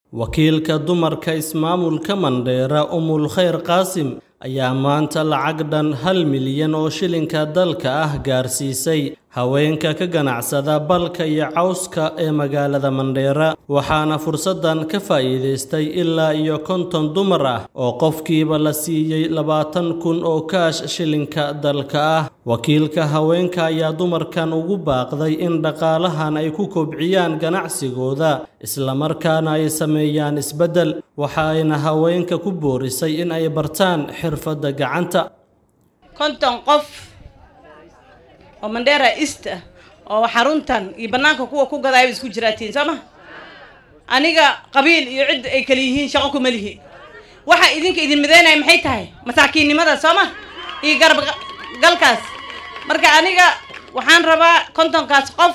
wakiilka dumarka ismaamulka mandheera umul khayr qaasim ayaa maanta lacag dhan hal milyan oo shilinka dalka ah gaarsiisay haweenka ka ganacsada balka iyo cawska ee magaalada mandheera waxaana fursaddan ka faa'iidaystay ilaa iyo konton dumar ah oo qofkiiba la siiyey labaatan kun oo kaash shilinka dalka ah wakiilka haweenka ayaa dumarkan ugu baaqday in dhaqaalahan ay ku kobciyaan ganacsigooda islamarkaana ay sameeyaan isbeddel waxa ayna haweenka ku boorisay in ay bartaan xirfadda gacanta konton qof oo mandheera east ah oo xaruntan iyo bannaanka kuwa ku gadaaya isku jiraatiin soo ma aniga qabiil iyo cid ay kala yihiin shaqo kuma lihi waxa idinka idin midaynaya maxay tahay masaakiinnimada soo ma iyo garab galkaas marka aniga waxaan rabaa kontonkaas qof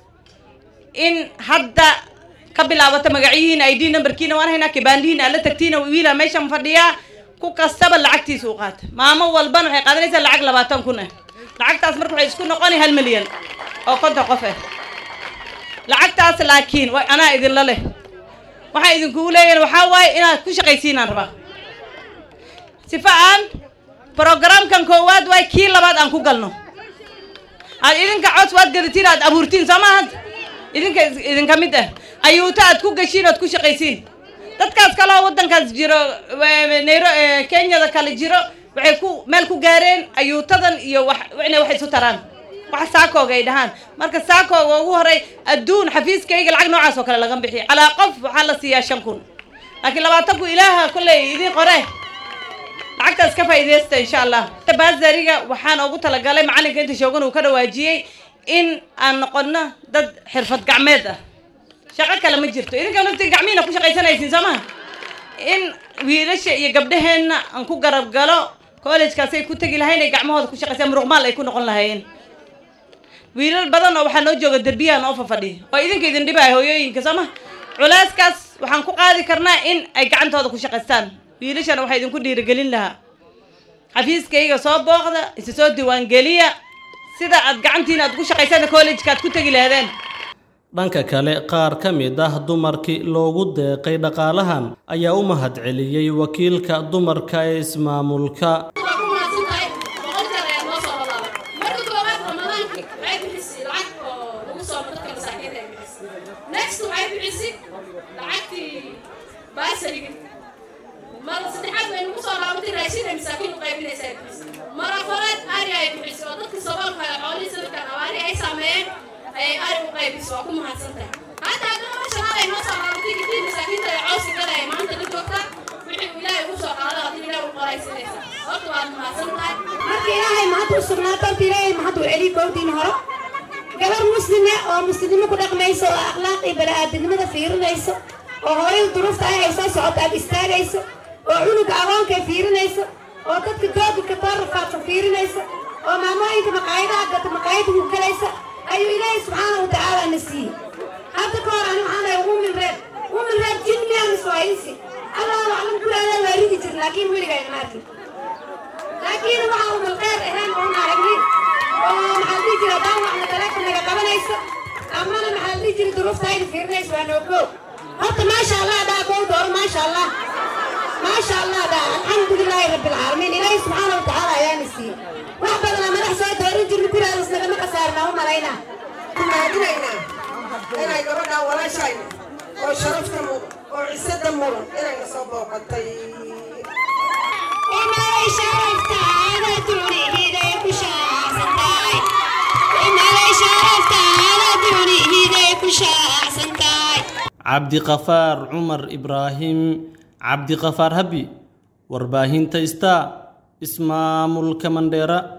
in hadda ka bilaabata magacyihiin id numberkiina waan haynaa kibaandihiin aad la tagtiina wiila meeshan fadhiyaa ku kastaba lacagtiisa u qaata maamo walbana waxay qaadanaysaa lacag labaatan kun ah lacagtaas marka waxay isku noqonay hal milyan oo konton qof ah lacagtaas laakiin wa anaa idinla leh waxaa idinkugu leeyahin waxaa waaye inaad ku shaqaysiinaan rabaa sifa aan programkan koowaad waay kii labaad aan ku galno aad idinka cos waad gadatiin aad abuurtiin soo maaha idinka idinka mid ah ayuuta aad ku gashiin oad ku shaqaysiin dadkaas kaleo waddankaas jiro nairo kenyada kale jiro waxay ku meel ku gaareen ayuutadan iyo wax inay wax isu taraan wax saakooga ay dhahaan marka saakooga ugu horay adduun xafiiskayga lacag noocaas oo kale laga bixiya calaa qof waxaa la siiyaa shan kun laakiin labaatan kun ilaaha kolley idiin qore lacagtaas ka faa'iidaysta insha allah baasariga waxaan ugu talagalay macalinka inta shoogan uu ka dhawaajiyey in aan noqono dad xirfad gacmeed ah shaqo kale ma jirto idinka nafti gacmihiina ku shaqaysanaysiin soo maha in wiilasha iyo gabdhaheenna aan ku garab galo collejkaasay ku tegi lahayn ay gacmahooda ku shaqaysaan muruqmaal ay ku noqon lahaayeen wiilal badan oo waxaa noo jooga derbiyahan oo fafadhiya oo idinka idin dhibaya hooyooyinka soo maha culeyskaas waxaan ku qaadi karnaa in ay gacantooda ku shaqaystaan wiilashana waxaa idinku dhiirigelin lahaa xafiiskayga soo booqda isa soo diiwaangeliya sida aad gacantiina aad ku shaqaysaan collejka aad ku tegi lahaydeen dhanka kale qaar ka mid ah dumarkii loogu deeqay dhaqaalahan ayaa u mahadceliyey wakiilka dumarka ee ismaamulka marafalaad ari ay bixisay oo dadka saboolka xoolihii sanadkan abaari ay saameeyeen ayay ari u qaybisay waa ku mahadsantahay hadda haddana meesha hal ay noo soo qaadatay gidii masaakiinta ay cawsi galaya maanta la joogta wixii uu ilaahay ugu soo qaada haddii ilaahay u qoraysanaysa horta waad mahadsan tahay marka ilaahay mahad u sugnaato horta ilaahay mahad u celiy goobdiin horo gabar muslime oo muslimnimo ku dhaqmayso oo akhlaaq iyo bani-aadamnimada fiirinayso oo hooyada duruufta ay ay soo socoto aad istaagayso oo cunuga agoonka fiirinayso oo dadka dooga kataarafaadka fiirinaysa oo maamooyinka maqaayadaha gata maqaayada ku galaysa ayuu ilaahay subxaana wa tacaala na siiyey hadda ka hor ani waxaan ahay umin reer umin reer jin miyaan iswaayinsi allahu aclam guraadaa waa ridi jir laakiin weligaa ima arkin laakiin waxa umal kheyr ahayn oon aragnin oo maxaa dhihi jira daawacna taleefon naga qabanaysa amana maxaa dhihi jira duruuftayda fiirinaysa waa noogo horta maasha allah dhaa gow dooro maasha allah maasha allah dhaa alxamdulilaahi rabbi alcaalamiin ilaahay subxaana wa tacaala ayaana siiyey wax badanaa madax soo doorin jirna guraadas nagama kasaarnaa u malaynaa kumaadinaynaa inay gabadhaa walaashayna oo sharafta mudan oo cisada mudan inayna soo booqatay inay sharaftaada dunihiiday ku shaacsantahay inay sharaftaada dunihiiday ku shaacsantahay cabdiqafaar cumar ibraahim cabdiqafaar habi warbaahinta star ismaamulka mandheera